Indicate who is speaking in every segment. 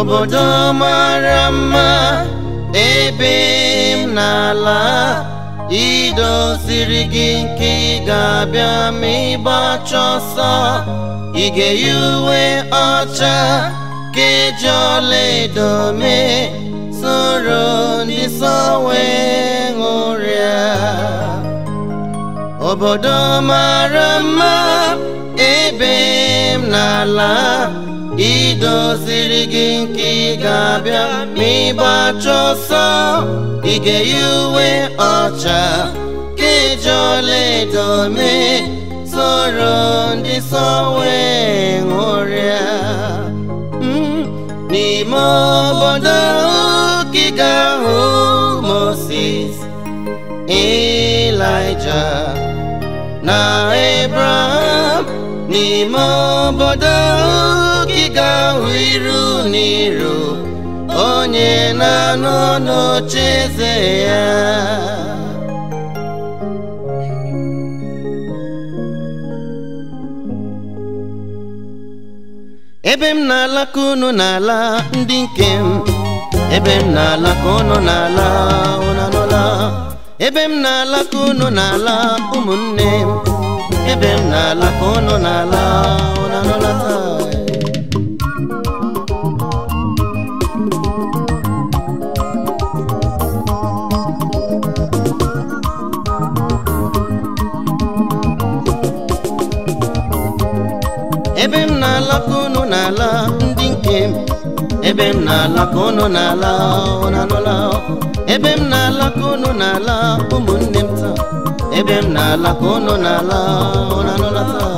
Speaker 1: obodo mara mma ebe m n'ala idoziri gị nke ị ga-abịa ma ịgbacha ọsọ ị ga-eyi uwe ọcha ka eji ọlaedo mee soro ndị nsọ wee ṅụrịa obodo mara mma ebe m n'ala idoziri gị nke ị ga-abịa ma ịgbacha ọsọ ị ga-eyi uwe ọcha ka eji ọlaedo mee soro ndị nsọ wee ṅụrịa Mm, n'ime obodo ka ị ga-ahụ Moses Elijah na Abraham n'ime obodo ka ị ga-ahụ iru n'iru onye na-anọ n'oche eze ya ebe m na-ala ka unu na-ala ndị nke m ebe m na-ala ka unu na-ala unu anụla ebe m na-ala ka unu na-ala ụmụnne m ebe m na-ala ka unu na-ala unu anụla taa ebe m na-ala ka unu na-ala ndị nke m ebe m na-ala ka unu na-ala unu anụla ebe m na-ala ka unu na-ala ụmụnne m taa ebe m na-ala ka unu na-ala unu anụla taa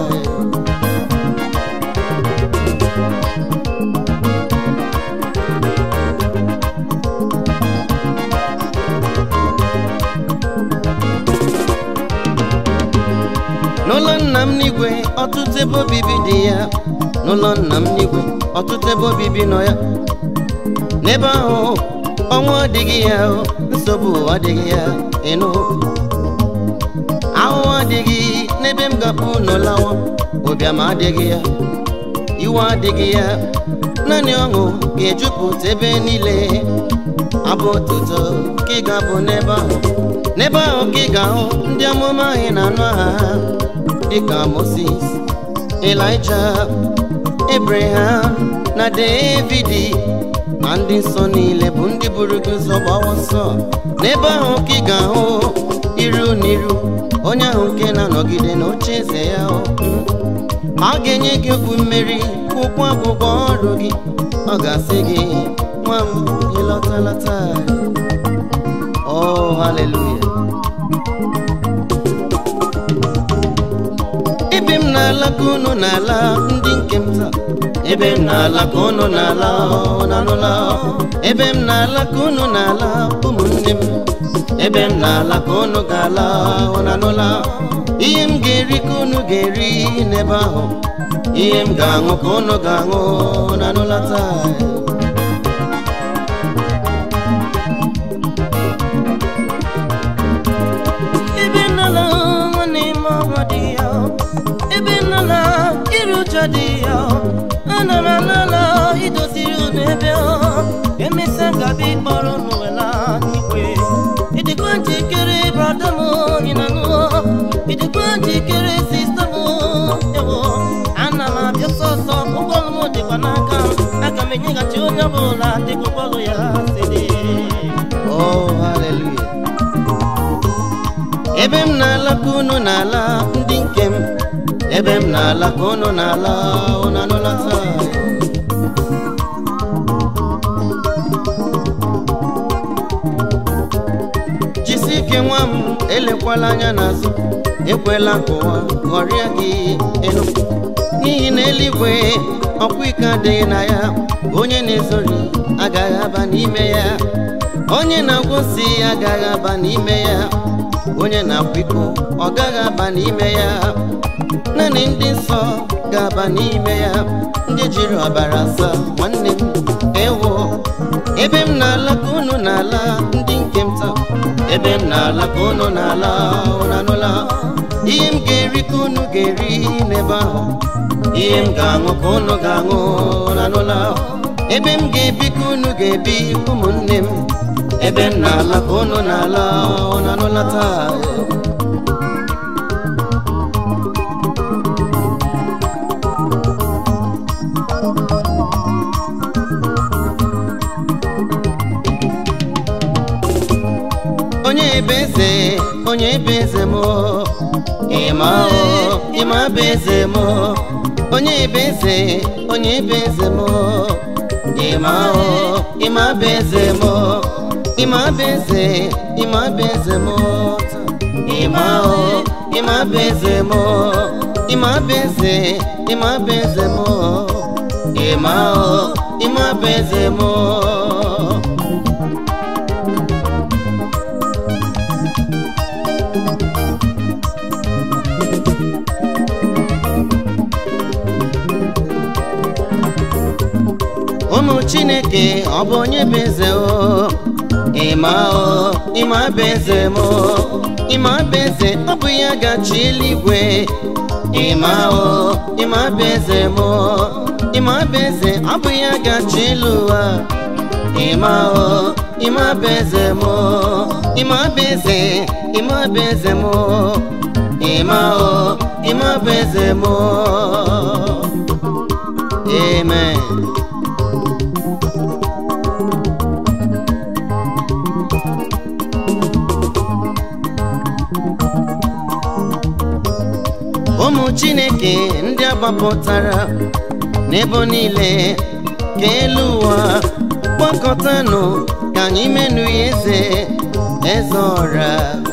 Speaker 1: n'ụlọ nna m n'igwe ọtụtụ ebe obibi dị ya n'ụlọ nna m n'igwe ọtụtụ ebe obibi nọ ya n'ebe ahụ ọnwụ adịghị ya nsogbu adịghị ya ịnụ ahụhụ adịghị n'ebe m gapụ n'ụlawa ụbịam adịghị ya iwe adịghị ya naanị ọṅụ ga-ejupụta ebe niile abụ otuto ka ị ga-abụ n'ebe ahụ n'ebe ahụ ka ị ga-ahụ ndị amụma anyị na-anụ aha ha dịka Moses Elijah Abraham na David ma ndị nsọ niile bụ ndị buru gị ụzọ gbawa ọsọ n'ebe ahụ ka ị ga-ahụ iru n'iru onye ahụ nke na-anọgide n'oche eze ya a ga-enye gị okwu mmeri ụkwụ akwụkwọ ọrụ gị ọ ga-asị gị nwa m ịlọtala taa oh haleluya ebe m na-ala ka unu na-ala ndị nke m taa ebe m na-ala ka unu na-ala unu anụla ebe m na-ala ka unu na-ala ụmụnne m ebe m na-ala ka unu ga-ala unu anụla ihe m ga-eri ka unu ga-eri n'ebe ahụ ihe m ga-aṅụ ka unu ga-aṅụ unu anụla taa ebe nnala nwanne m ọnwa dị ya ebe nnala iru ụjọ dị ya ana m anala idoziri unu ebe ọ emesịa gabi kpọrọ unu wela n'igwe ịdịkwa njikere brada m ị na nụọ ịdịkwa njikere sista m ewo ana m abịa sọsọ ụgbọọlụ m dịkwa n'aka m aga m enyeghachi onye ọbụla dịka ụgbọọlụ ya si dị oh hallelujah ebe m na-ala ka unu na-ala ndị nke m ebe m na-ala ka unu na-ala unu anụla taa jisi ike nwa m elekwala anya n'azụ ekwela ka ụwa ghọrịa gị elu n'ihi na eluigwe ọkwa ike adịghị na ya onye na-ezori agaghị aba n'ime ya onye na-agwụsị agaghị aba n'ime ya onye na-akwa iko ọ gaghị aba n'ime ya naanị ndị nsọ ga-aba n'ime ya ndị jiri ọbara asa nwanne m ewo ebe m na-ala ka unu na-ala ndị nke m taa ebe m na-ala ka unu na-ala unu anụla ihe m ga-eri ka unu ga-eri n'ebe ahụ ihe m ga-aṅụ ka unu ga-aṅụ unu anụla ebe m ga-ebi ka unu ga-ebi ụmụnne m ebe m na-ala ka unu na-ala unu anụla taa onye ebe eze onye ebe eze m ịma o ịma bụ eze m onye ebe eze onye ebe eze m ịma o ịma bụ eze m ịma bụ eze ịma bụ eze m ịma o ịma bụ eze m ịma bụ eze ịma bụ eze m ịma o ịma bụ eze m ụmụ chineke ọ bụ onye bụ eze o ịma o ịma bụ eze m ịma bụ eze ọ bụ ya gachi eluigwe ịma o ịma bụ eze m ịma bụ eze ọ bụ ya gachi elu ụwa ịma o ịma bụ eze m ịma bụ eze ịma bụ eze m ịma o ịma bụ eze m amen ụmụ chineke ndị agbapụtara n'ebo niile ka elu ụwa gbakọtanụ ka anyị menụ ya eze eze ọra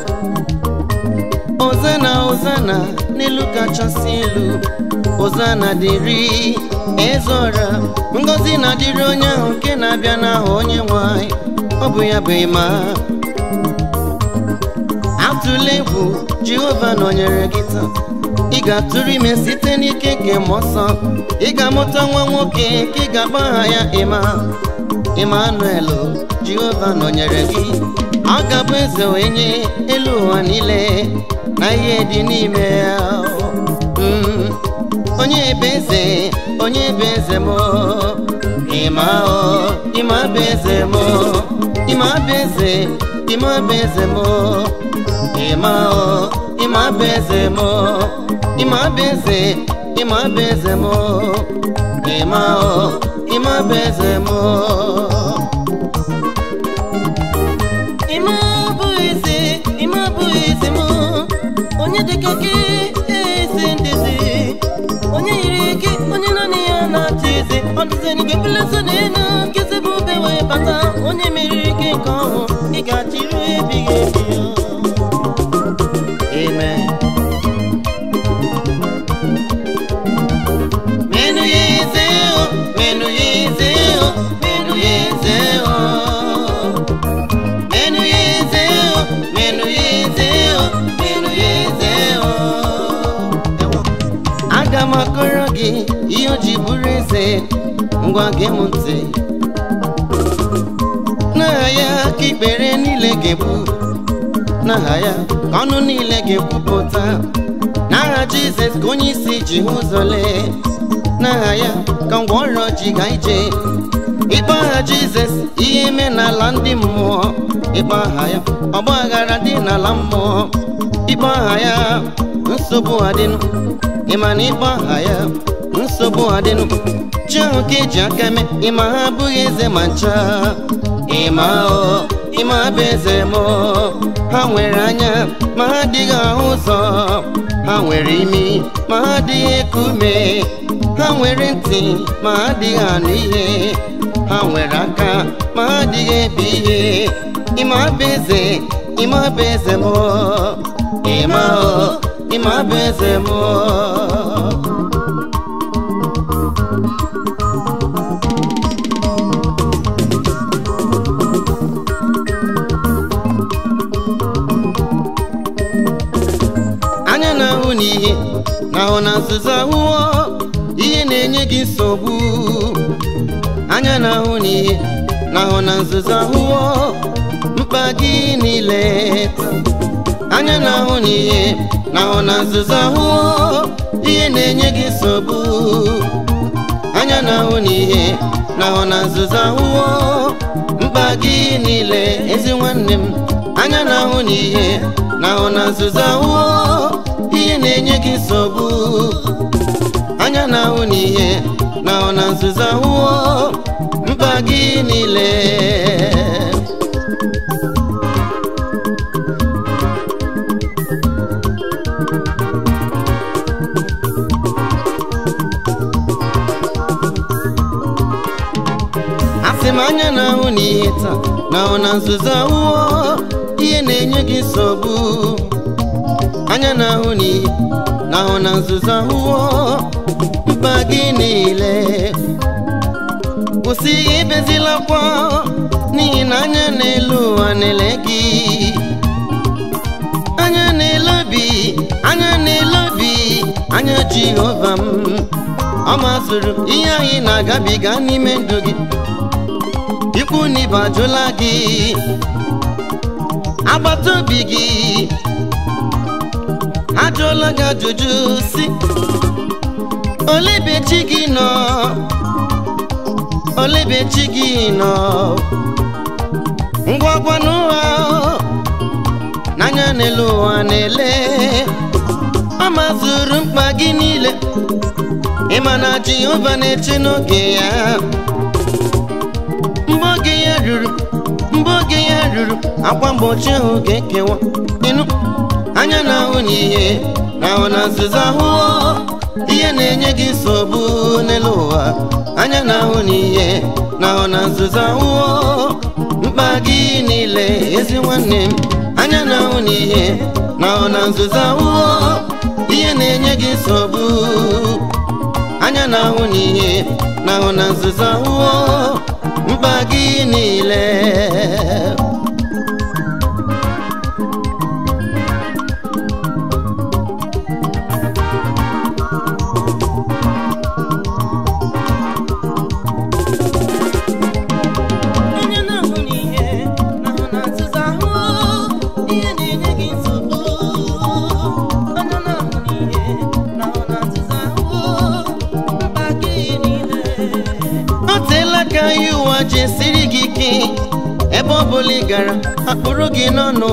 Speaker 1: ozana ozana n'elu kachasị elu ozana dịrị eze ọra ngozi na-adịrị onye ahụ nke na-abịa n'aha onye nwanyị ọ bụ ya bụ ịma atụla egwu jehova nọnyere gị taa ị ga-atụrụ ime site n'ike nke mmụọ nsọ ị ga-amụta nwa nwoke nke ị ga-akpọ aha ya ịma Emmanuel Jehova nọnyere gị ọ ga-abụ eze wee nye elu ụwa niile na ihe dị n'ime ya Mm. onye ebe eze onye ebe eze m ịma o ịma bụ eze m ịma bụ eze ịma bụ eze m ịma o ịma bụ eze m ịma bụ eze ịma bụ eze m ịma o ịma bụ eze m
Speaker 2: Ịma bụ eze, ịma bụ eze m, onye dịka gị eze ndezi, onye yiri gị, onye naanị ya na-achị eze, ọ dịzịrị gị beleze n'elu, nkịtị bụ ube wee bata, onye meriri gị nke ọhụ, ị ga-achịrị ebighị ebi ya.
Speaker 1: amen menu ya eze o menu ya eze o menu ya eze o menu ya eze o menu ya eze o menu ya eze o aga m akọrọ gị ihe o ji bụrụ eze ngwa gee m ntị n'aha ya ka ikpere niile ga-ebu n'aha ya ka ọnụ niile ga-ekwupụta n'aha jizọs ka onye isi ji hụ ụzọ lee n'aha ya ka ngwa ọrịa ji ga ije ịkpọ aha jizọs ihe eme n'ala ndị mmụọ ịkpọ aha ya ọgba aghara dị n'ala mmụọ ịkpọ aha ya nsogbu adịnụ ịma na ịkpọ aha ya nsogbu adịnụ chi ahụ ka eji aka mee ịma ha abụghị eze ma ncha ịma o ịma bụ eze m ha nwere anya ma ha adịghị ahụ ụzọ ha nwere imi ma ha adịghị eku ume ha nwere ntị ma ha adịghị anụ ihe ha nwere aka ma ha adịghị ebi ihe ịma bụ eze ịma bụ eze m ịma o ịma bụ eze m anya na-ahụ n'ihe na-ahụ na nzuzo ahụhụ ihe na-enye gị nsogbu anya na-ahụ n'ihe na-ahụ na nzuzo ahụhụ mkpa gị niile anya na-ahụ n'ihe na-ahụ na nzuzo ahụhụ ihe na-enye gị nsogbu anya na-ahụ n'ihe na-ahụ na nzuzo ahụhụ mkpa gị niile ezi nwanne m anya na-ahụ n'ihe na-ahụ na nzuzo ahụhụ ihe na-enye gị nsogbu anya na-ahụ n'ihe na-ahụ na nzuzo ahụhụ mkpa gị niile asị m anya na-ahụ n'ihe taa na-ahụ na nzuzo ahụhụ ihe na-enye gị nsogbu anya na-ahụ n'ihe na-ahụ na nzuzo ahụhụ mkpa gị niile kwụsị ibezila akwa n'ihi na anya n'elu ụwa na-ele gị anya n'elu obi anya n'elu obi anya jehova m ọ mazụrụ ihe anyị na-agabiga n'ime ndụ gị ikwu na ibe ajụla gị agbata obi gị ajụọla gị ajụjụ si olebe chi gị nọ olebe chi gị nọ ngwa gwa n'ụwa n'anya n'elu ụwa na-ele ọ mazụrụ mkpa gị niile ịma na jehova na-eche n'oge ya mgbe oge ya ruru mgbe oge ya ruru akwa mgbochi ahụ ga-ekewa ịnụ anya na-ahụ n'ihe na-ahụ na nzuzo ahụhụ ihe na-enye gị nsogbu n'elu ụwa anya na-ahụ n'ihe na-ahụ na nzuzo ahụhụ mkpa gị niile ezi nwanne m anya na-ahụ n'ihe na-ahụ na nzuzo ahụhụ ihe na-enye gị nsogbu anya na-ahụ n'ihe na-ahụ na nzuzo ahụhụ mkpa gị niile
Speaker 2: Onye na-ahụ n'ihe na-ahụ na nzuzo ahụhụ ihe na-enye gị nsogbu onye na-ahụ n'ihe na-ahụ na nzuzo ahụhụ mkpa gị niile
Speaker 1: o teela ka ihe ụwa ji esiri gị ike ebe ọ bụla ị gara akpụrụ gị n'ọnụ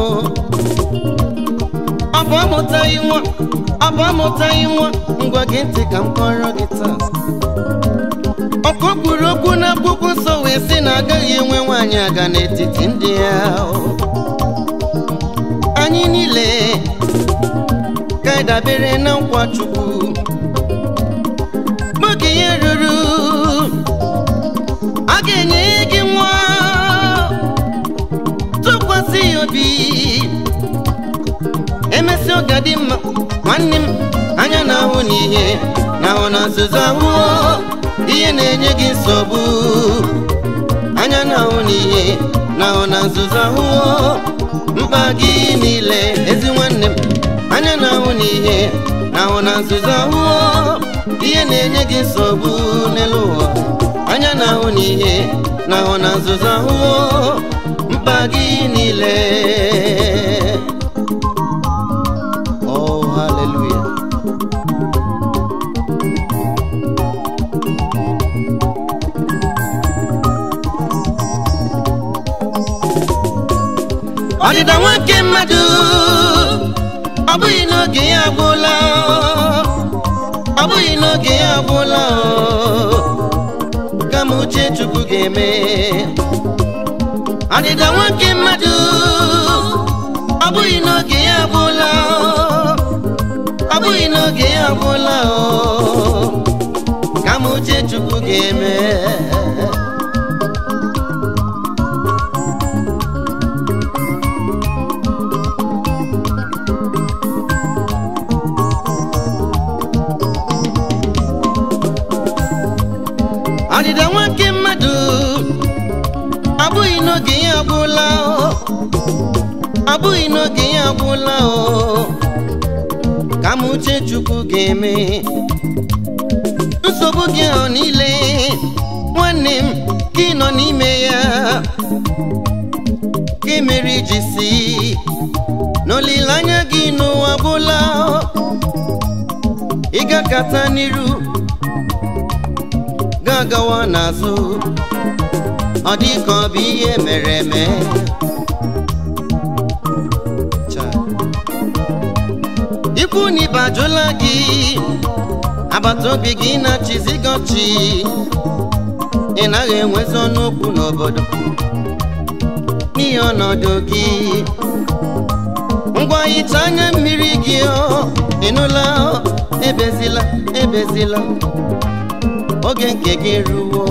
Speaker 1: ọ bụ amụtaghị nwa ọ bụ amụtaghị nwa ngwa gị ntị ka m kọrọ gị taa ọkụ kwuru okwu n'akwụkwọ nsọ wee sị na agaghị enwe nwaanyị aga n'etiti ndị ya anyị niile ka anyị dabere na nkwa chukwu oge ya ruru a ga-enye gị nwa tụkwasị ya obi emesịa ọ ga-adị mma nwanne m anya na-ahụ n'ihe na-ahụ na nzuzo ahụhụ ihe na-enye gị nsogbu anya na-ahụ n'ihe na-ahụ na nzuzo ahụhụ mkpa gị niile ezi nwanne m anya na-ahụ n'ihe na-ahụ na nzuzo ahụhụ ihe na-enye gị nsogbu n'elu ụwa anya na-ahụ n'ihe na-ahụ na nzuzo ahụhụ mkpa gị niile oh hallelujah ọdịda nwoke mmadụ ọ bụghị n'oge ya agwụla ọ bụghị n'oge ya agwụla kama uche chukwu ga-eme ọdịda nwoke mmadụ ọ bụghị n'oge ya agwụla ọ bụghị n'oge ya agwụla kama uche chukwu ga-eme ọdịda nwoke mmadụ ọ bụghị n'oge ya agwụla o. ọ bụghị n'oge ya agwụla o ka m uche chukwu ga-eme nsogbu gị ahụ niile nwanne m ka ị nọ n'ime ya ka emere iji si n'olileanya gị n'ụwa gwụla o. ị gakata n'iru ga-agawa n'azụ ọ dị ka ọ bụ ihe mere eme Chai. ikwu na ibe ajụla gị agbata obi gị na-achịzi gị ọchị ị naghị enwezi ọnụ okwu n'obodo n'ihi ọnọdụ gị ngwa hicha anya mmiri gị ọ ịnụla ọ, ebezila ebezila oge nke gị ruo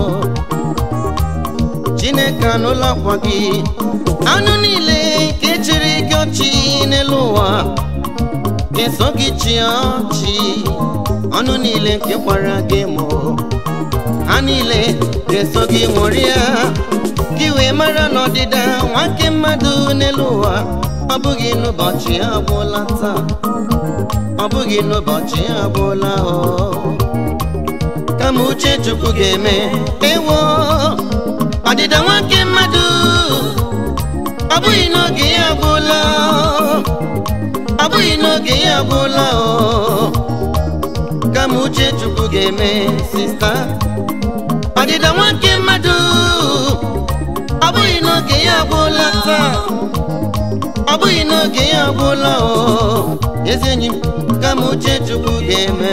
Speaker 1: chineke anụla akwa gị anụ niile nke chịrị gị ọchị n'elu ụwa eso gị chi ọchị ọnụ niile nke kwara gị mụ ha niile ga-eso gị ṅụrịa gị wee mara n'ọdịda nwoke mmadụ n'elu ụwa ọ bụghị n'ụbọchị agwụla taa ọ bụghị n'ụbọchị agwụla o kama uche chukwu ga-eme ewo ọdịda nwoke mmadụ ọ bụghị n'oge ya agwụla ọ bụghị n'oge ya agwụla o kama uche chukwu ga-eme sista ọdịda nwoke mmadụ ọ bụghị n'oge ya agwụla taa ọ bụghị n'oge ya agwụla o ezi enyi m kama uche chukwu ga-eme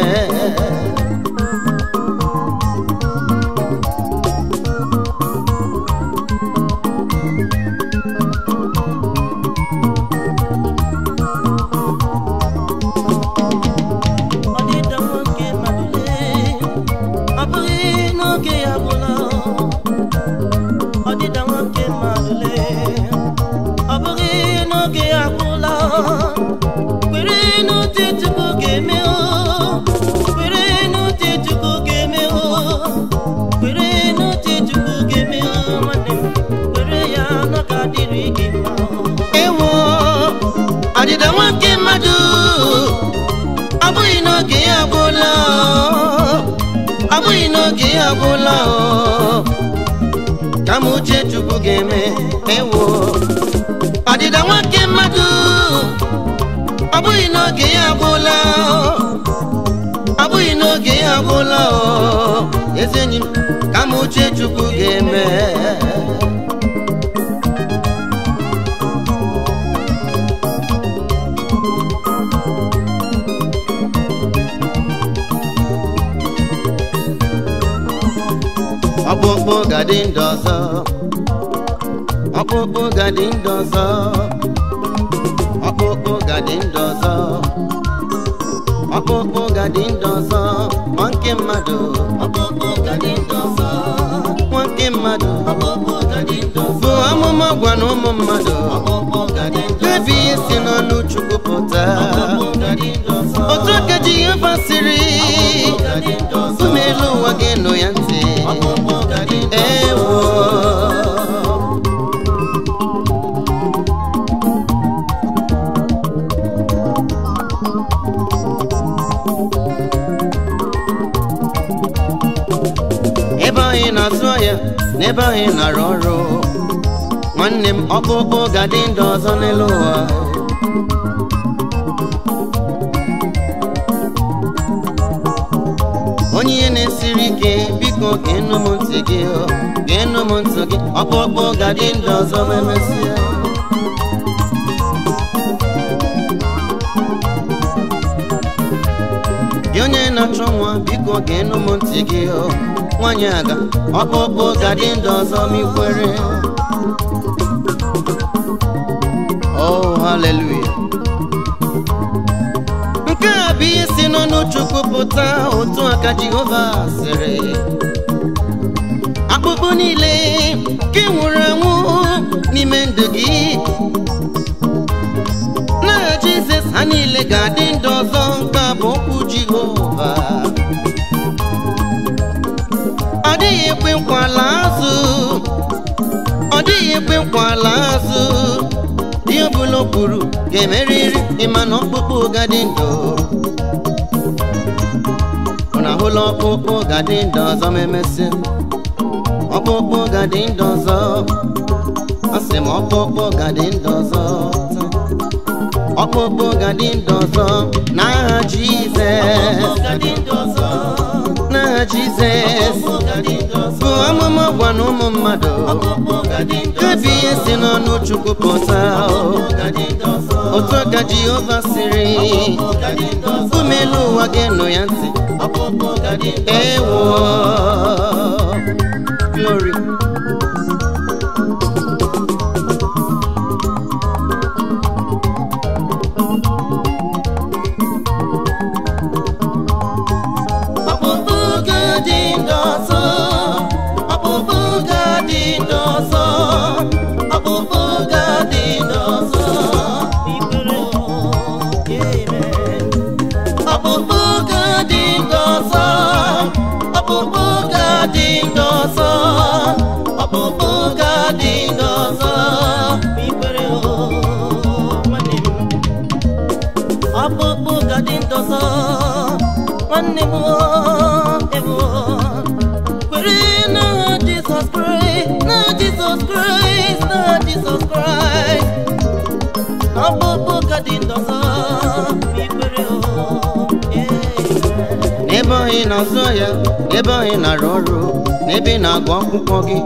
Speaker 2: ọdịda nwoke mmadụ lee ọ bụghị n'oge ya gwụla ọdịda nwoke mmadụ lee ọ bụghị n'oge ya gwụla kwere n'ụdị chukwu ga-eme o kwere n'ụdị chukwu ga-eme o kwere n'ụdị chukwu ga-eme o nwanne m kwere ya na ọ ga-adịrị gị mma o.
Speaker 1: ewo ọdịda nwoke mmadụ ọ bụghị n'oge ya agwụla ọ bụghị n'oge ya agwụla o kama uche chukwu ga-eme ewo ọdịda nwoke mmadụ ọ bụghị n'oge ya agwụla ọ bụghị n'oge ya agwụla o ezi enyi m kama uche chukwu ga-eme ọkpụkpụ gadị ndụ ọzọ ọkpụkpụ gadị ndụ ọzọ ọkpụkpụ gadị ndụ ọzọ ọkpụkpụ gadị ndụ ọzọ nwa nke mmadụ
Speaker 2: ọkpụkpụ gadị ndụ ọzọ
Speaker 1: nwa nke mmadụ
Speaker 2: ọkpụkpụ gadị ndụ ọzọ
Speaker 1: bụ amụma gwa na ụmụ mmadụ
Speaker 2: ọkpụkpụ gadị ndụ
Speaker 1: ebe ihe si n'ọnụ chukwu pụta
Speaker 2: ọkpụkpụ gadị ndụ ọzọ
Speaker 1: otu aka ji ihe basịrị
Speaker 2: gadị ndụ ọzọ
Speaker 1: ụmụ elu ụwa ga-eno ya ntị
Speaker 2: ọkpụkpụ gadị ndụ
Speaker 1: ewo ebe anyị na-azụ ahịa na ebe anyị na-arụ ọrụ nwanne m ọkpụkpụ ga-adị ndụ ọzọ n'elu ụwa onye ihe na-esiri ike biko ga-enu m ntị gị o, ga-enu m ntị gị ọkpụkpụ ga-adị ndụ ọzọ ma emesịa gị onye na-achọ nwa biko ga-enu m ntị gị o nwanyị aga ọkpụkpụ ga-adị ndụ ọzọ ma ikwere oh haleluya nke a bụ ihe si n'ọnụ chukwu pụta otu aka jehova sịrị akpụkpụ niile nke nwụrụ anwụ n'ime ndụ gị na jizọs ha niile ga-adị ndụ ọzọ nke a bụ okwu jehova ọ dịghị ekwe nkwala azụ ọ dịghị ekwe nkwala azụ ihe ọbụla o kwuru ga-emerịrị ịma na ọkpụkpụ ga-adị ndụ ọ na-ahụla ọkpụkpụ ga-adị ndụ ọzọ ma emesịa ọkpụkpụ ga-adị ndụ ọzọ asị m ọkpụkpụ ga-adị ndụ ọzọ taa. ọkpụkpụ ga-adị ndụ ọzọ n'aha
Speaker 2: ọkpụkpụ
Speaker 1: Jizọs
Speaker 2: gadị ndụ ọzọ
Speaker 1: n'aha jizọs bụ amụma gwa na ụmụ mmadụ kebi ihe si n'ọnụ chukwu pụta otu ka jehova siri umelu ụwa ga-enụ ya ntị ewo glory
Speaker 2: ọkpụkpụ ga-adị ndụ ọzọ ọkpụkpụ ga-adị ndụ ọzọ ọkpụkpụ ga-adị ndụ ọzọ ikpere amen ọkpụkpụ ga-adị ndụ ọzọ ọkpụkpụ ga-adị ndụ ọzọ ọkpụkpụ ga-adị ndụ ọzọ ikpere nwanne m ọkpụkpụ ga-adị ndụ ọzọ nwanne m ego kwere na Jizọs Kraịst na Jizọs Kraịst na Jizọs Kraịst ọkpụkpụ ga-adị ndụ ọzọ ikpere
Speaker 1: n'ebe ọhị na-azụ ya n'ebe ọhị na-arụ ọrụ n'ebe ị na-agụ akwụkwọ gị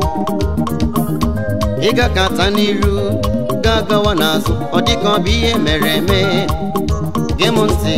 Speaker 1: ị gakata n'iru ga-agawa n'azụ ọ dịka ọ bụ ihe mere eme gee m ntị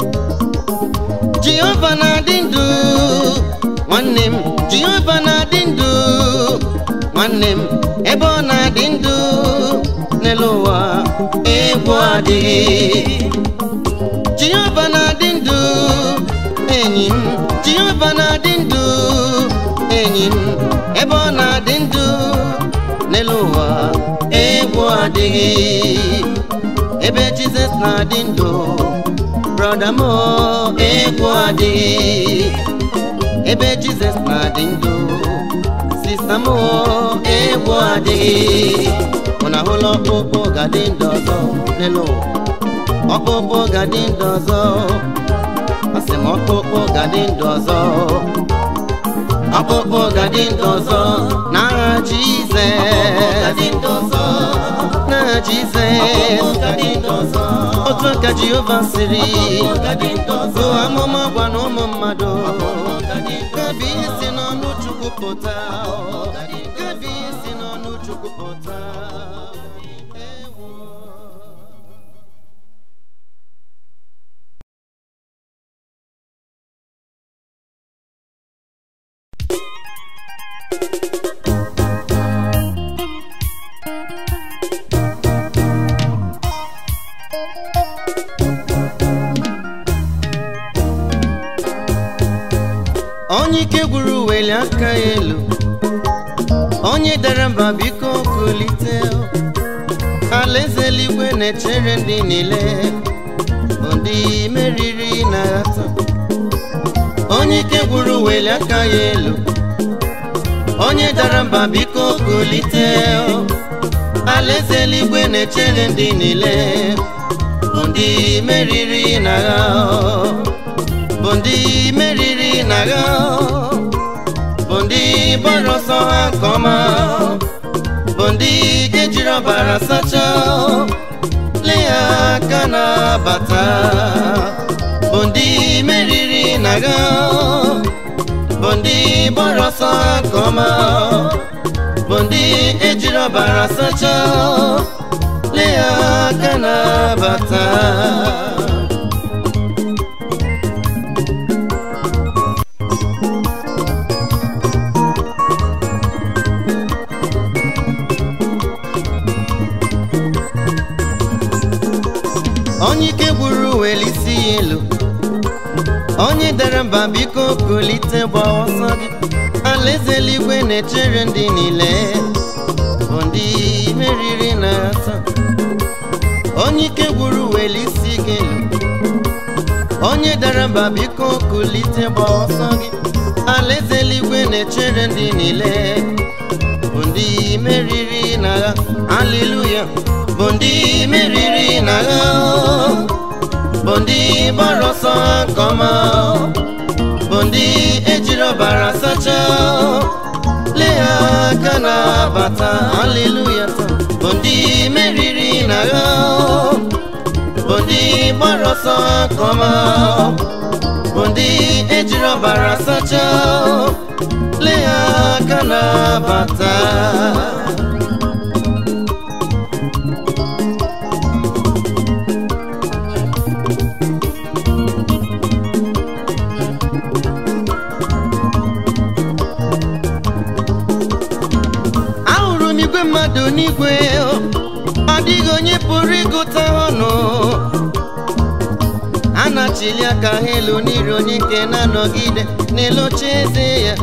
Speaker 1: jehova na-adị ndụ nwanne m jehova na-adị ndụ nwanne m ebe ọ na-adị ndụ n'elu ụwa egwu adịghị jehova na-adị ndụ enyi m jehova na-adị ndụ enyi m ebe ọ na-adị ndụ n'elu ụwa egwu adịghị ebe jizọs na-adị ndụ brọda m egwu adịghị ebe jizọs na-adị ndụ sista m egwu adịghị ụna hụla ọkpụkpụ ga-adị ndụ ọzọ n'elu ụwa ọkpụkpụ ga-adị ndụ ọzọ asị m ọkpụkpụ ga-adị ndụ ọzọ ọkpụkpụ ga-adị ndụ ọzọ n'agha jizọs n'agha jizọs otu ka jehova siri bụ amụma gwa na ụmụ mmadụ gabi ihe si n'ọnụ chukwu pụta gabi ihe si n'ọnụ chukwu pụta Ewo. onye ike gwuru weli aka ya elu onye dara mba biko kulite alaeze eluigwe na-echere ndị niile bụ ndị meriri na ghata onye ike gwuru weli aka ya elu onye dara mba biko kulite alaeze eluigwe na-echere ndị niile bụ ndị meriri na agha bụ ndị meriri na agha bụ ndị gbara ọsọ ha nke ọma bụ ndị ga-ejiri ọbara sachaa lee ha aka na-abata bụ ndị meriri na agha bụ ndị gbara ọsọ ha nke ọma bụ ndị ejiri ọbara sachaa lee ha aka na-abata onye ike gburu weli isi ya elu onye dara mba biko kulite gba ọsọ gị alaeze eluigwe na-echere ndị niile bụ ndị meriri na asa onye ike gburu weli isi gị elu onye dara mba biko kulite gba ọsọ gị alaeze eluigwe na-echere ndị niile bụ ndị meriri na agha haleluya bụ ndị meriri na agha bụ ndị gbara ọsọ ha nke ọma bụ ndị ejiri ọbara sachaa lee ha aka na-abata haleluya bụ ndị meriri na agha bụ ndị gbara ọsọ ha nke ọma bụ ndị ejiri ọbara ọbara sacha lee ya aka na-abata ahụrụ m igwe mmadụ n'igwe ọ dịghị onye pụrụ ịgụta ọnụ a na-achili aka ha elu n'iru onye nke na-anọgide n'elu oche eze ya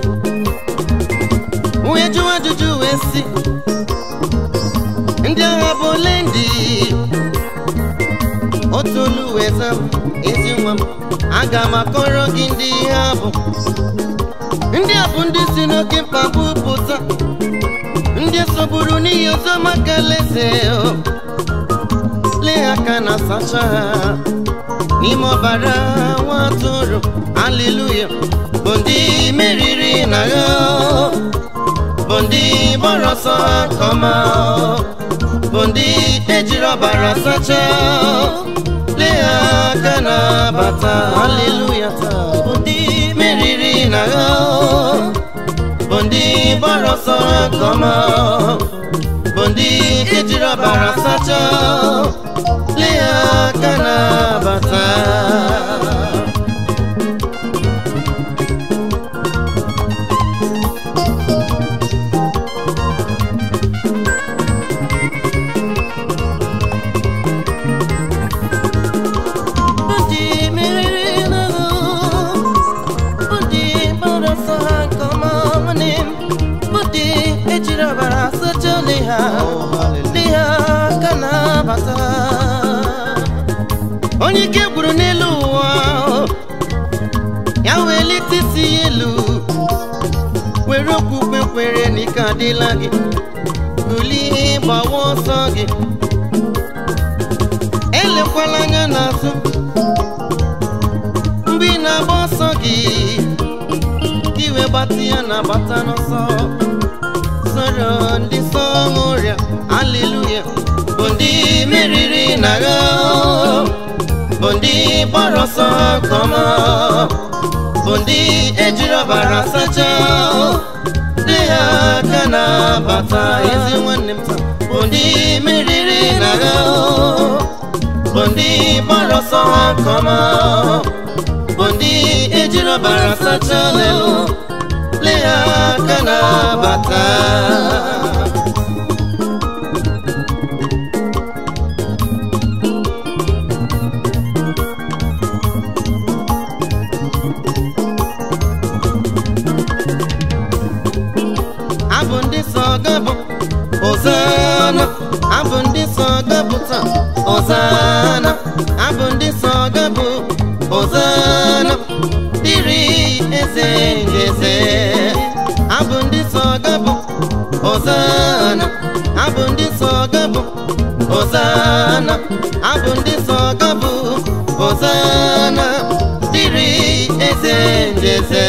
Speaker 1: wee jụọ ajụjụ wee sị ndị agha bụ ole ndị otu olu wee zaa m ezi nwa m aga m akọrọ gị ndị ha bụ ndị a bụ ndị si n'oke mkpagbu pụta ndị sogburu n'ihi ọzọ maka alaeze lee aka na sacha ha n'ime ọbara nwa atụrụ aleluya bụ ndị meriri na agha bụ ndị gbara ọsọ nke ọma bụ ndị ejiri ọbara sacha lee aka na bata aleluya taa bụ ndị meriri na agha bụ ndị gbara ọsọ nke ọma bụ ndị ejiri ọbara sacha lee aka na-abata
Speaker 2: Ndị meriri n'agha, ndị gbara ọsọ ha nke ọma nwanne m, bụ ndị ejiri ọbara sacha ole ha ndị ha ka na-abata
Speaker 1: onye ike gwuru n'elu ụwa ya welite isi ya elu were okwukwe kwere na ike adịla gị bulie gbawa ọsọ gị elekwala anya n'azụ mgbe ị na-agba ọsọ gị ka iwe gbata ya na-agbata n'ọsọ soro ndị sọ ọrịa aleluya bụ ndị meriri na agha bụ ndị gbara ọsọ nke ọma bụ ndị ejiri ọbara sacha dị ha aka na-abata ezi nwanne m taa bụ ndị meriri na agha bụ ndị gbara ọsọ nke ọma bụ ndị ejiri ọbara sacha lelu lee ha aka na-abata abụ ndị so gabụ Hosanna abụ ndị so gabụ taa Hosanna abụ ndị so gabụ Hosanna dịrị eze ndị eze abụ ndị so gabụ Hosanna abụ ndị so gabụ Hosanna abụ ndị so gabụ Hosanna dịrị eze ndị eze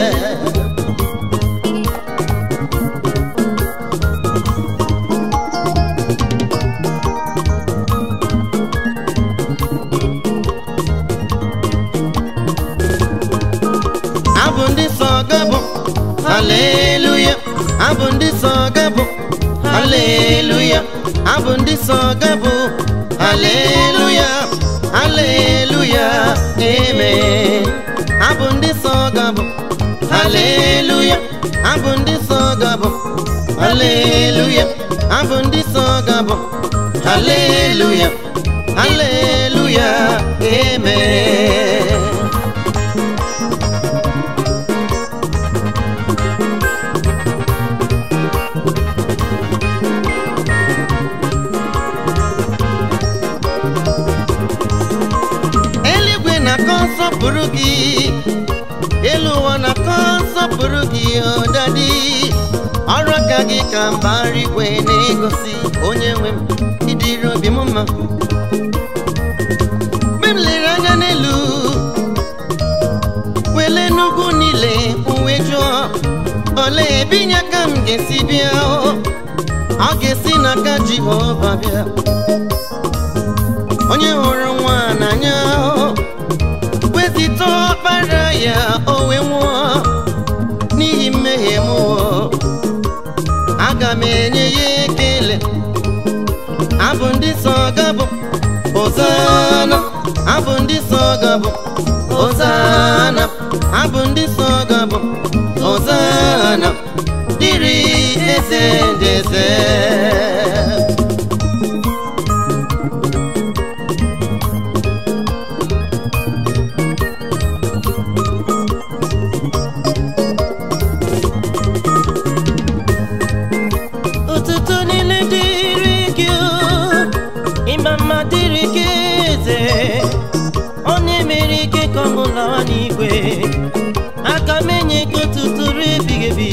Speaker 1: abụ ndị so gabụ haleluya abụ ndị so gabụ haleluya abụ ndị so gabụ haleluya haleluya amen abụ ndị so gabụ haleluya abụ ndị so gabụ haleluya abụ ndị so gabụ haleluya haleluya amen eluigwe na-akọ nsọpụrụ gị elu ụwa na-akọ nsọpụrụ gị odadi ọrụ aka gị ka mbara igwe na-egosi onye nwe m ịdịrị obi m mma mgbe m lere anya n'elu wele n'ugwu niile uwe jụọ olee ebe inye aka m ga-esi bịa ọ ga-esi n'aka jehova bịa onye hụrụ nwa n'anya wezita ọkpara ya o wee nwụọ n'ihi mmehie m o aga m enye ya ekele abụ ndị nsọ gabụ Hosanna abụ ndị nsọ gabụ Hosanna abụ ndị nsọ gabụ Hosanna dịrị eze ndị eze
Speaker 2: Ụtụtụ niile dịrị gị o, ịma mma dịrị gị eze ọ na-emere ike ka ọṅụ lawa n'igwe aka m enye gị ụtụtụ ruo ebighị ebi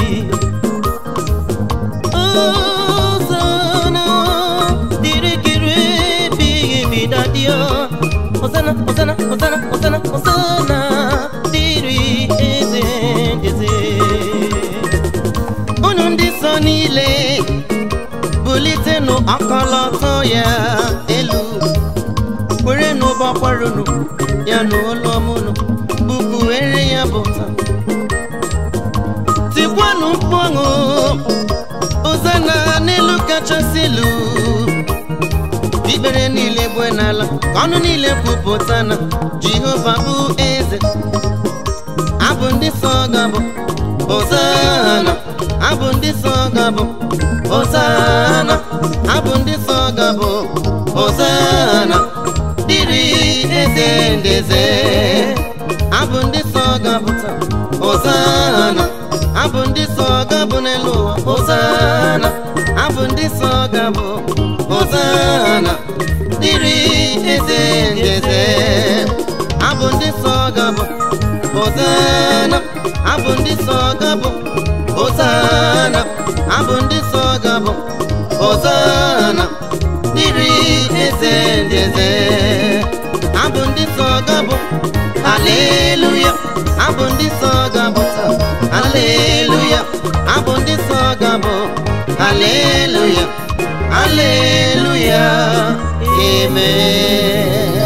Speaker 2: Hosanna dịrị gị ruo ebighị ebi dadio Hosanna Hosanna Hosanna Hosanna Hosanna dịrị eze eze
Speaker 1: unu ndị nsọ niile bulitenụ ọkọlọtọ ya elu were n'ụbọkwarunu ya n'ụlọmụnụ bukwuere ya bụta tikwanụ mkpu ọṅụ Hosanna n'elu kachasị elu ikpere niile bụ n'ala ka ọnụ niile kwupụta na Jehova bụ eze abụ ndị nsọ ga-abụ Hosanna abụ ndị nsọ ga-abụ Hosanna abụ ndị nsọ ga-abụ Hosanna dịrị eze ndị eze abụ ndị nsọ ga-abụ taa Hosanna abụ ndị nsọ ga-abụ n'elu ụwa Hosanna abụ ndị nsọ ga-abụ Hosanna dịrị eze ndị eze abụ ndị nsọ ga-abụ Hosanna abụ ndị nsọ ga-abụ Hosanna abụ ndị nsọ ga-abụ Hosanna dịrị eze ndị eze abụ ndị nsọ ga-abụ Haleluya abụ ndị nsọ ga-abụ taa Haleluya abụ ndị nsọ ga-abụ Haleluya Haleluya Amen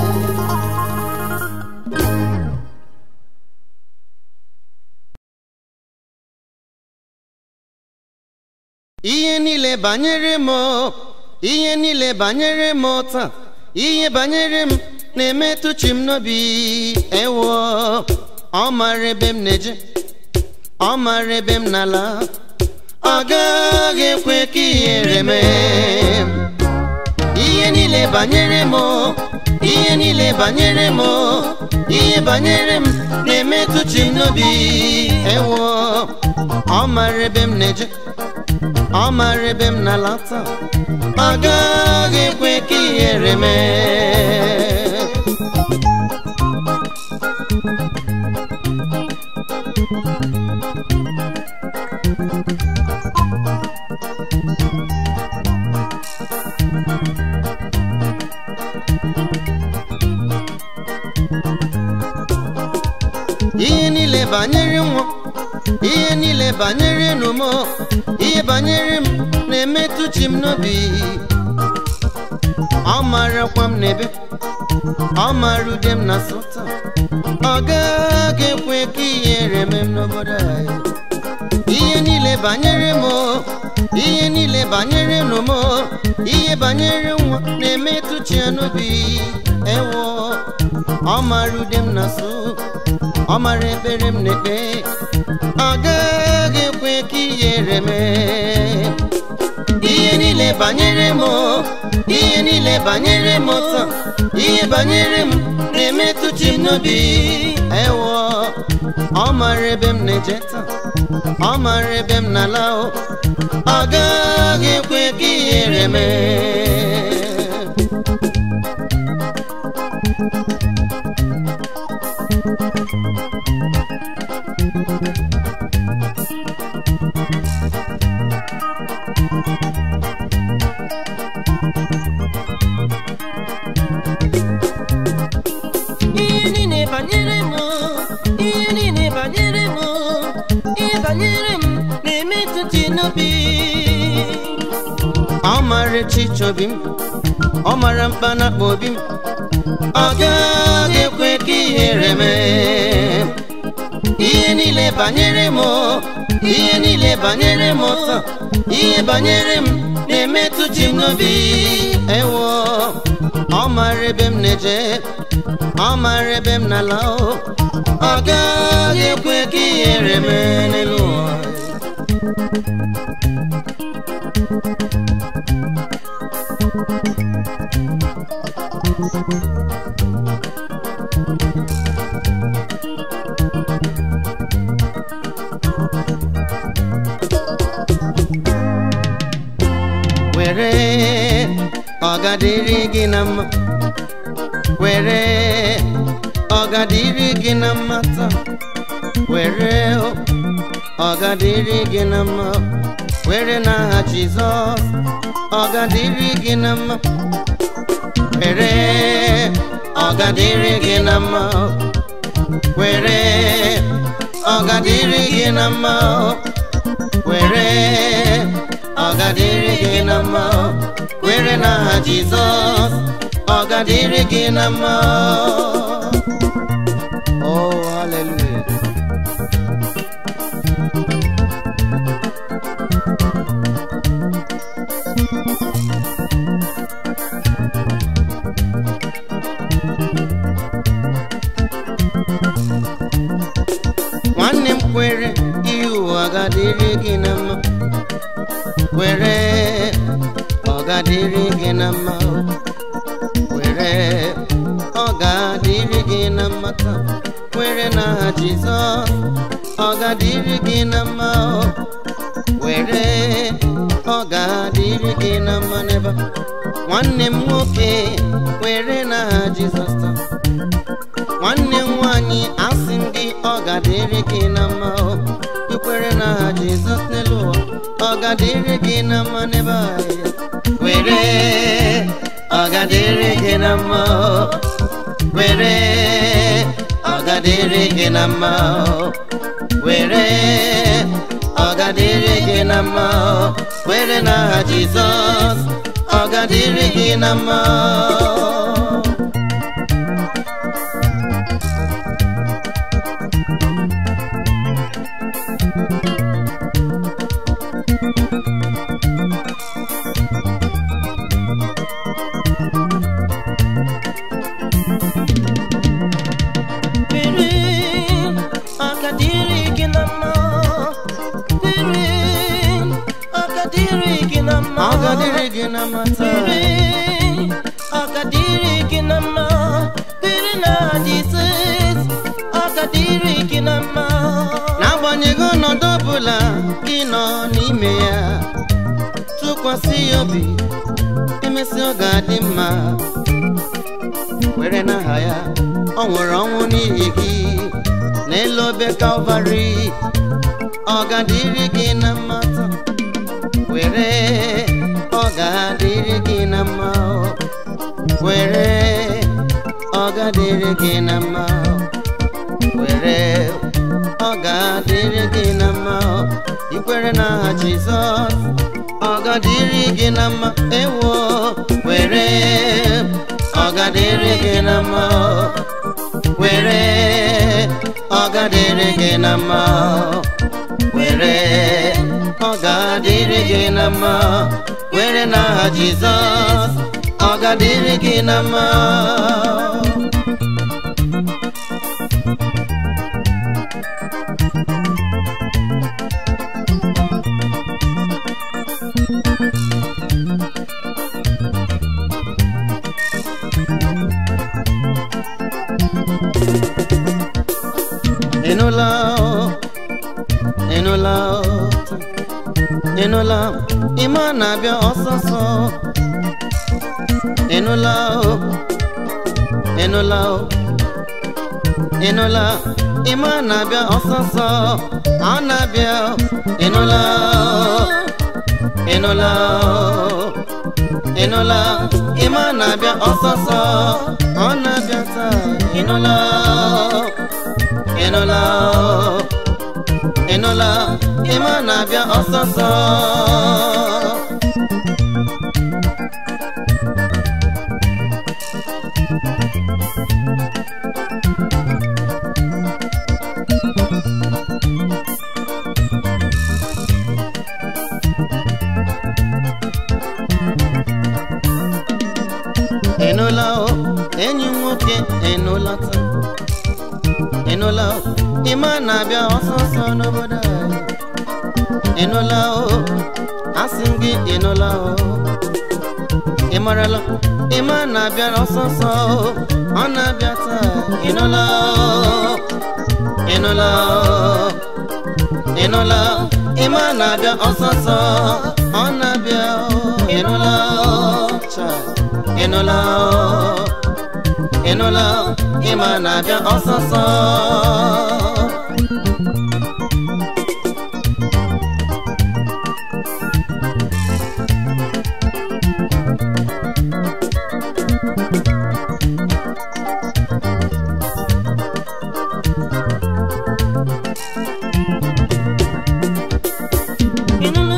Speaker 1: ihe niile banyere m ihe niile banyere m taa ihe banyere m na-emetụ chi m n'obi ewo ọ mara ebe m na-eje ọ mara ebe m na-ala ọ gaghị ekwe ka ihere mee ihe niile banyere m ihe niile banyere m ihe banyere m na-emetụ chi m n'obi ewo ọ mara ebe m na-eje ọ mara ebe m na-alata ọ gaghị ekwe ka ihere mee ihe niile banyere nwa ihe niile banyere n'ụmụ ihe banyere m na-emetụ chi m n'obi ọ marakwa m n'ebe ọ mara ude m na sọta ọ gaghị ekwe ka ihere mee m n'obodo anyị ihe niile banyere m ihe niile banyere n'ụmụ ihe banyere nwa na-emetụ chi ya n'obi ewo ọ mara ude m na so ọ mara ekpere m na-ekpe ọ gaghị ekwe ka ihere mee ihe niile banyere m ihe niile banyere m taa ihe banyere m na-emetụ chi m n'obi ewo ọ mara ebe m na-eje taa ọ mara ebe m na-ala o ọ gaghị ekwe ka ihere mee
Speaker 2: ihe niile banyere m ihe niile banyere m ihe banyere m na-emetụ chi n'obi
Speaker 1: ọ mara echiche obi m ọ mara mkpanakpa obi m ọ gaghị ekwe ka ihere mee niile banyere m ihe niile banyere m taa ihe banyere m na-emetụ chi m n'obi ewo ọ mara ebe m na-eje ọ mara ebe m na-ala o ọ gaghị ekwe ka ihere mee n'elu ụwa were ọgadịrị gị na mma were ọgadịrị gị na mma taa were ọgadịrị gị na mma were n'aha jizọs ọgadịrị gị na mma were ọgadịrị gị na mma were ọgadịrị gị na mma were ọgadịrị gị na mma were n'aha jizọs ọgadịrị gị na mma oh hallelujah nwanne m kwere ihe ụwa ga-adịrị gị na mma were ọ ga-adịrị gị na mma were ọ ga-adịrị gị na mma taa were n'aha jizọs ọ ga-adịrị gị na mma were ọ ga-adịrị gị na mma n'ebe a. nwanne m nwoke were n'aha jizọs taa nwanne m nwanyị asị m gị ọ ga-adịrị gị na mma ikwere n'aha jizọs n'elu ụwa ọ ga-adịrị gị na mma n'ebe a were ọ ga-adịrị gị na mma were ọ ga-adịrị gị na mma were ọ ga-adịrị gị na mma were n'aha jizọs ọ ga-adịrị gị na mma
Speaker 2: Kwere, ọ ga-adịrị gị na mma. Kwere, ọ ga-adịrị gị na mma.
Speaker 1: ọ ga-adịrị gị na mma taa
Speaker 2: Kwere, ọ ga-adịrị gị na mma. Kwere na Jizọs, ọ ga-adịrị gị na mma.
Speaker 1: n'agbanyeghị ọnọdụ ọbụla gị nọ n'ime ya tụkwasị ya obi emesị ọ ga-adị mma were n'aha ya ọ nwere ọnwụ n'ihi gị n'elu obe kalvarị ọ ga-adịrị gị na mma taa were ọ ga-adịrị gị na mma were ọ ga-adịrị gị na mma were ọ ga-adịrị gị na mma ikwere n'aha jizọs ọ ga-adịrị gị na mma ewo were ọ ga-adịrị gị na mma were ọ ga-adịrị gị na mma were ọ ga-adịrị gị na mma were n'aha jizọs ọ ga-adịrị gị na mma ịnụla ịnụla ịnụla ime a na-abịa ọsọsọ ịnụla ịnụla ịnụla ime a na-abịa ọsọsọ ọ na-abịa ịnụla ịnụla ịnụla ime a na-abịa ọsọsọ ọ na-abịa taa ịnụla ịnụla ịnụla ime a na-abịa ọsọsọ ịnụla o ịma na-abịa ọsọsọ n'obodo anyị ịnụla o asị m gị ịnụla o ị marala ịma na-abịa ọsọsọ o ọ na-abịa taa ịnụla o ịnụla o ịnụla o ịma na-abịa ọsọsọ ọ na-abịa o ịnụla o Chai. ịnụla o ịnụla o ịma na-abịa ọsọsọ
Speaker 2: ịnụnụ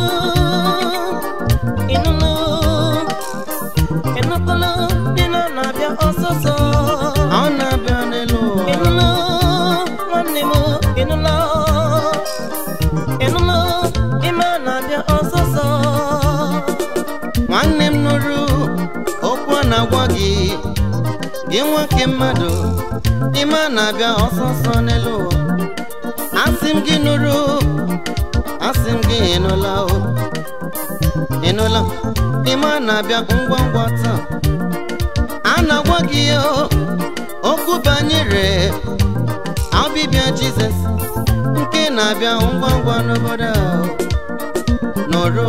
Speaker 2: ịnụnụ ịnụkwala dị na na-abịa ọsọsọ
Speaker 1: ọ na-abịa n'elu ụwa
Speaker 2: ịnụnụ nwanne m ịnụla ịnụnụ ime a na-abịa ọsọsọ
Speaker 1: nwanne m nụrụ okwu a na-agwa gị gị nwoke mmadụ ime a na-abịa ọsọsọ n'elu ụwa asị m gị nụrụ asị m gị ịnụla o ịnụla ime a na-abịa ngwa ngwa taa a na-agwa gị o okwu banyere ọbịbịa jizọs nke na-abịa ngwa ngwa n'obodo a nụrụ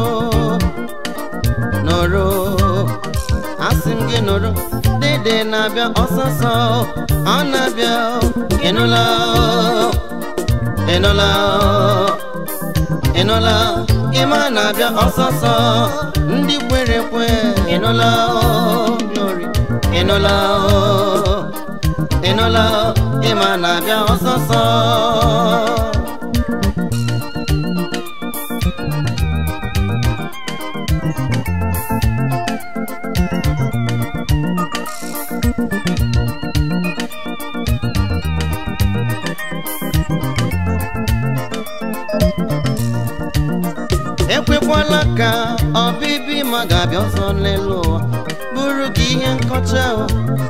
Speaker 1: nụrụ asị m gị nụrụ dede na-abịa ọsọsọ ọ na-abịa ịnụla ịnụla ịnụla ịma na-abịa ọsọsọ ndị kwere ekwe ịnụla glory ịnụla ịnụla ịma na-abịa ọsọsọ ekwekwala ka ọbịbịa ma ga-abịa ọzọ n'elu ụwa bụrụ gị ihe nkọcha o.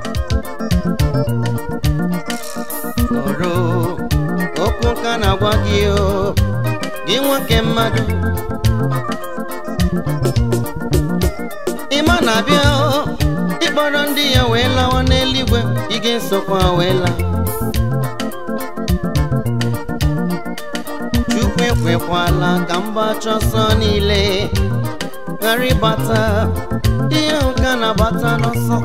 Speaker 1: nụrụ okwu ka na-agwa gị o gị nwoke mmadụ ịma na-abịa o ịkpọrọ ndị ya wee lawa n'eluigwe ị ga-esokwa wee laa chukwu ekwekwala ka mgbachi ọsọ niile ghara ịbata ihe ahụ ka na-agbata n'ọsọ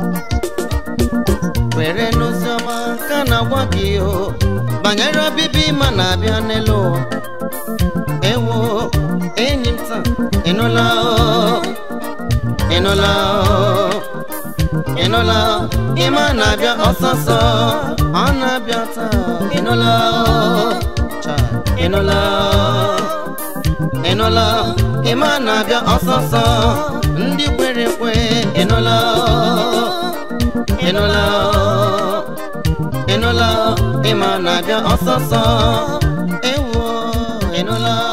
Speaker 1: kwere n'oziọma ka na-agwa gị o banyere ọbịbịa ịma na-abịa n'elu ụwa ewo enyi m taa ịnụla o ịnụla o ịnụla o ịma na-abịa ọsọsọ ọ na-abịa taa ịnụla o Chai. ịnụla ịnụla ịma na-abịa ọsọsọ ndị kwere ekwe ịnụla ịnụla ịnụla ịma na-abịa ọsọsọ ewo ịnụla